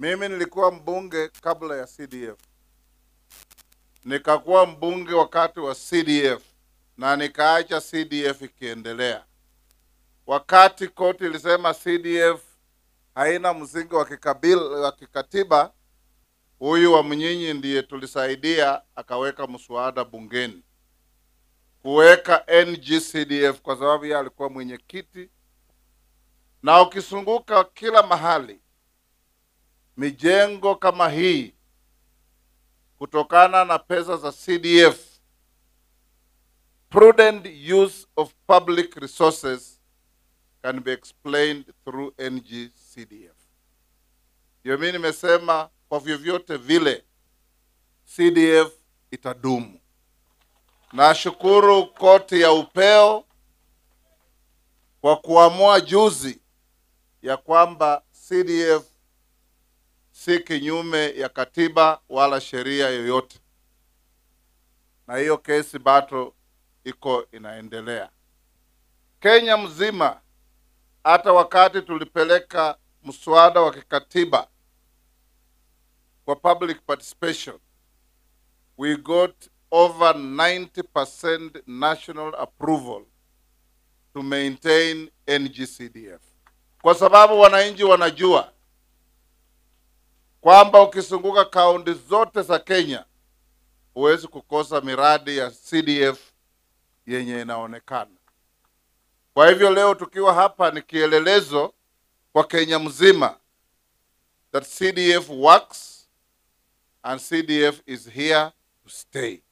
Mimi nilikuwa mbunge kabla ya CDF, nikakuwa mbunge wakati wa CDF na nikaacha CDF ikiendelea. Wakati koti ilisema CDF haina msingi wa kikabila wa kikatiba, huyu wa Mnyinyi ndiye tulisaidia akaweka mswada bungeni kuweka NGCDF kwa sababu yeye alikuwa mwenyekiti, na ukisunguka kila mahali mijengo kama hii kutokana na pesa za CDF, prudent use of public resources can be explained through NGCDF. Ndio mimi nimesema kwa vyovyote vile CDF itadumu. Nashukuru koti ya upeo kwa kuamua juzi ya kwamba CDF si kinyume ya katiba wala sheria yoyote, na hiyo kesi bado iko inaendelea Kenya mzima. Hata wakati tulipeleka mswada wa kikatiba kwa public participation, we got over 90% national approval to maintain NGCDF, kwa sababu wananchi wanajua kwamba ukizunguka kaunti zote za Kenya huwezi kukosa miradi ya CDF yenye inaonekana. Kwa hivyo leo tukiwa hapa ni kielelezo kwa Kenya mzima that CDF works and CDF is here to stay.